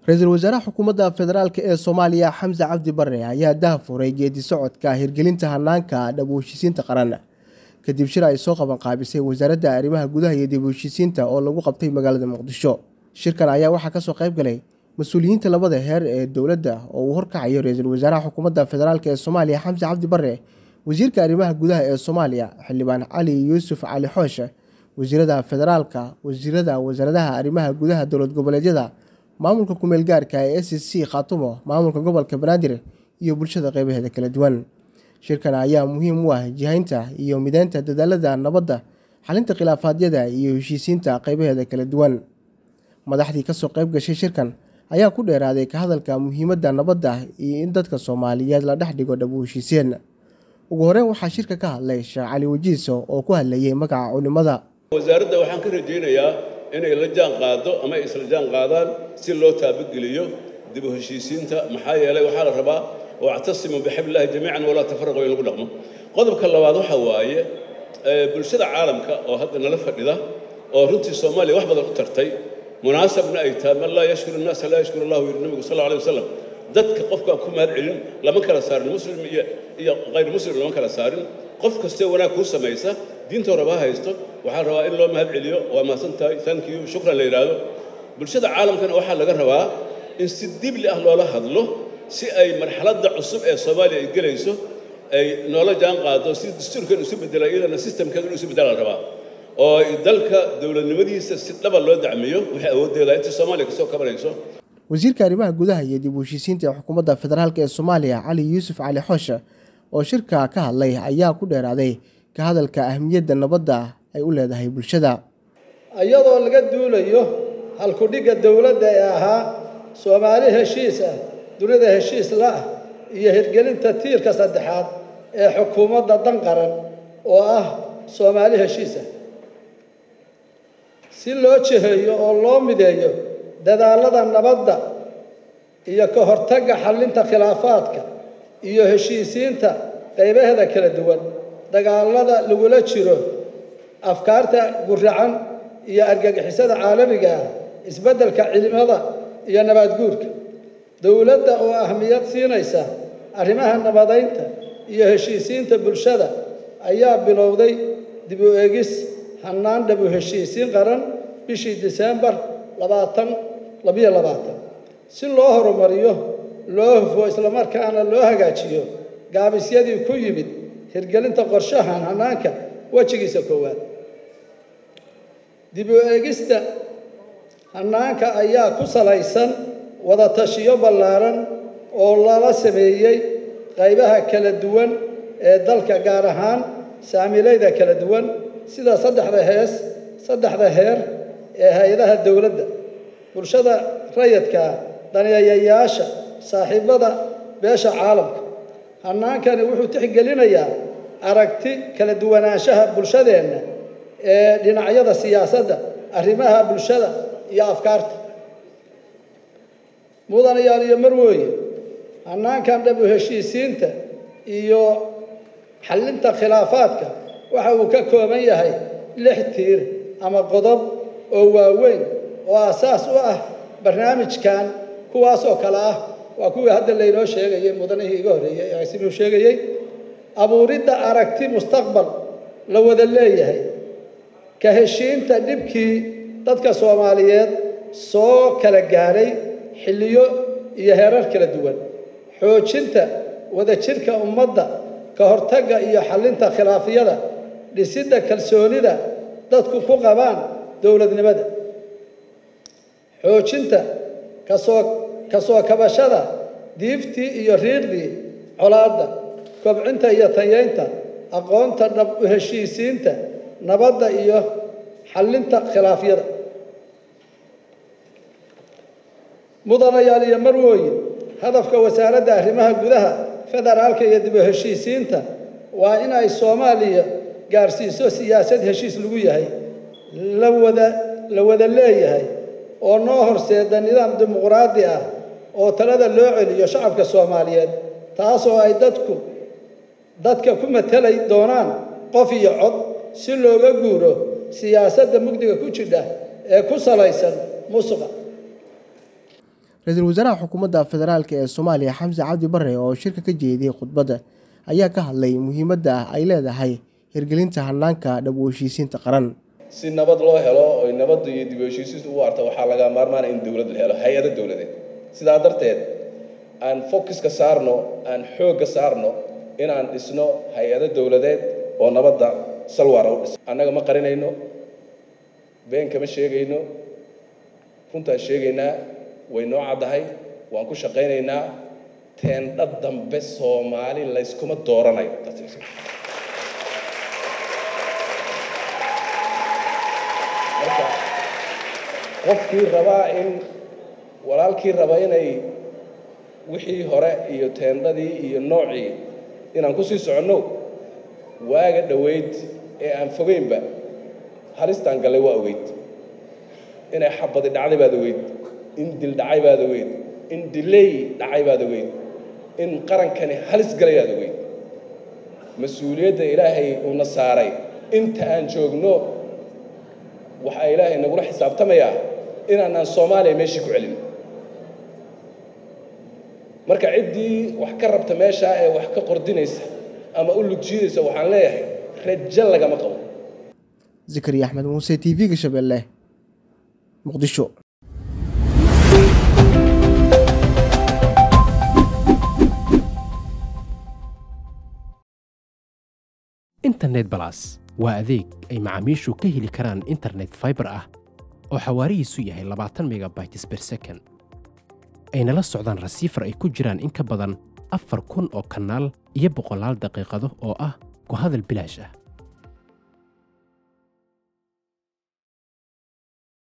ra-iisul wasaaraha xukuumadda federaalk ee soomaaliya xamse cabdi bare ayaa dahafuray geedi socodka hirgelinta hanaanka dhab u heshiisiinta qaran kadib shir ay soo qaban qaabisay wasaaradda arrimaha gudaha iyo dib u heshiisiinta oo lagu qabtay magaalada muqdisho shirkan ayaa waxaa kasoo qayb galay mas-uuliyiinta labada heer ee dowladda oo uu horkacayo ra-iisul wasaaraha xukuumadda federaalk ee soomaaliya xamse cabdi bare wasiirka arrimaha gudaha ee soomaaliya xildhibaan cali yuusuf cali xooshe wasiirada federaalka wasiirada wasaaradaha arrimaha gudaha dowlad goboleedyada maamulka kumeel gaarka ee s c khaatumo maamulka gobolka banaadir iyo bulshada qeybaheeda kala duwan shirkan ayaa muhiim u ah jihaynta iyo mideynta dadaalada nabadda xalinta khilaafaadyada iyo heshiisiinta qeybaheeda kala duwan madaxdii kasoo qeyb gashay shirkan ayaa ku dheeraaday ka hadalka muhiimadda nabadda iyo in dadka soomaaliyeed la dhex dhigo dhab u heshiiseen ugu horeyn waxaa shirka ka hadlay sheekh cali wajiiso oo ku hadlayay magaca culimada wasaaradda waxaan ka rajaynayaa inay la jaan qaado ama ay isla jaan qaadaan si loo taabageliyo dib u heshiisiinta maxaa yeelay waxaa la rabaa wactasimuu bixablillahi jamiican walaa tafaraquu in lagu dhaqmo qodobka labaad waxa waaye bulshada caalamka oo hadda nala fadhida oo runtii soomaaliya wax badan u tartay munaasabna ay tahay man laa yashkuru innaasa laa yashkuru allahu yiri nabigu sal alay wasalam dadka qofkaan ku mahad celin lama kala saarin muslim iyo iyo hayr muslim lama kala saarin qof kastee wanaag kuu samaysa diinta horeba ha haysto waxaa rabaa in loo mahad celiyo waa mahadsan tahay thank you shukran la yidhaahdo bulshada caalamkana waxaa laga rabaa in si dibli ah loola hadlo si ay marxaladda cusub ee soomaaliya ay gelayso ay noola jaan qaado si dastuurkan isu bedela iyadana systemkeeda inu isu bedela la rabaa oo dalka dowladnimadiisa si dhaba loo dacmiyo waxay awooddeeda inta soomaaliya kasoo kabanayso wasiirka arrimaha gudaha iyo dib u heshiisiinta ee xukuumadda federaalk ee soomaaliya cali yuusuf cali xooshe oo shirka ka hadlay ayaa ku dheeraaday ka hadalka ahmiyadda nabadda ay u leedahay bulshada iyadoo laga duulayo halkudhigga dowladda ee ahaa soomaali heshiis ah dunida heshiis la ah iyo hirgelinta tiirka saddexaad ee xukuumadda dan qaran oo ah soomaali heshiis ah si loo jiheeyo oo loo mideeyo dadaallada nabadda iyo ka hortagga xallinta khilaafaadka iyo heshiisiinta qaybaheeda kala duwan dagaallada lagula jiro afkaarta guracan iyo argagixisada caalamiga ah isbeddelka cilimada iyo nabaadguurka dowladda oo ahmiyad siinaysa arrimaha nabadaynta iyo heshiisiinta bulshada ayaa bilowday dib u eegis hannaan dhab u heshiisiin qaran bishii diseembar labaatan labiyo labaatan si loo horumariyo loo hufo islamarkaana loo hagaajiyo gaabisyadii ku yimid hirgelinta qorshahan hannaanka wejigiisa koowaad dib u eegista hannaanka ayaa ku salaysan wada tashiyo ballaaran oo lala sameeyey qaybaha kala duwan ee dalka gaar ahaan saamilayda kala duwan sida saddexda hees saddexda heer ee hay-adaha dowladda bulshada rayadkaa daneeyayaasha saaxiibada beesha caalamka hannaankani wuxuu tixgelinayaa aragti kala duwanaanshaha bulshadeenna ee dhinacyada siyaasadda arrimaha bulshada iyo afkaarta mudanayaal iyo marwooye hannaankan dhab u heshiisiinta iyo xallinta khilaafaadka waxa uu ka kooban yahay lix tiir ama qodob oo waaweyn oo asaas u ah barnaamijkan kuwaas oo kale ah waa kuwii hadda laynoo sheegayey mudanihii iga horreeyey agsimuu sheegayey abuuridda aragti mustaqbal la wada leeyahay ka heshiinta dhibkii dadka soomaaliyeed soo kala gaadhay xilliyo iyo heerar kala duwan xoojinta wadajirka ummadda ka hortagga iyo xallinta khilaafyada dhisidda kalsoonida dadku ku qabaan dowladnimada xoojinta kasoo kasoo kabashada diiftii iyo riiqdii colaadda kobcinta iyo tayeynta aqoonta dhab u heshiisiinta nabadda iyo xallinta khilaafyada mudanayaal iyo marwooyin hadafka wasaaradda arrimaha gudaha federaalka iyo dib u heshiisiinta waa in ay soomaaliya gaarsiiso siyaasad heshiis lagu yahay la wada la wada leeyahay oo noo horseeda nidaam dimuqraadi ah oo talada loo celiyo shacabka soomaaliyeed taasoo ay dadku dadka ku matelay doonaan qof iyo cod si looga guuro siyaasadda mugdiga ku jidha ee ku salaysan musuqa ra-iisul wasaaraha xukuumadda federaalk ee soomaaliya xamse cabdi bare oo shirka ka jeediyey khudbadda ayaa ka hadlay muhiimadda ay leedahay hirgelinta hanaanka dhab u heshiisiinta qaran si nabad loo helo oy nabadda iyo dib u heshiisiinta u arta waxaa laga maarmaana in dowlad la helo hay-ado dowladeed sidaa darteed aan focuska saarno aan xoogga saarno inaan dhisno hay-ado dowladeed oo nabadda salwaara u dhis annaga ma qarinayno been kama sheegayno runtaan sheegaynaa way noo caddahay waan ku shaqaynaynaa teendha dambe soomaali layskuma dooranayo marka qofkii rabaa in walaalkii raba inay wixii hore iyo teendhadii iyo noocii inaan kusii soconno waaga dhoweyd ee aan fogeynba halistaan gallay waa ogeyd inay xabadi dhacday baad ogeyd in dil dhacay baad ogeyd in diley dhacay baad ogeyd in qarankani halis galay baad ogeyd mas-uuliyadda ilaahay uuna saaray inta aan joogno waxaa ilaahay nagula xisaabtamayaa inaanaan soomaaliya meeshii ku celin marka ciddii wax ka rabta meeshaa ee wax ka qordinaysa ama u lugjiidaysa waxaan leeyahay rajo lagama qabo zakariya axmed muuse t v-ga shabeelle muqdisho internet balas waa adeeg ay macaamiishu ka heli karaan internet faibar ah oo xawaarihiisu yahay labaatan megabytes ber second ayna la socdaan rasiifar ay ku jiraan in ka badan afar kun oo kanaal iyo boqolaal daqiiqado oo ah ku hadal bilaash ah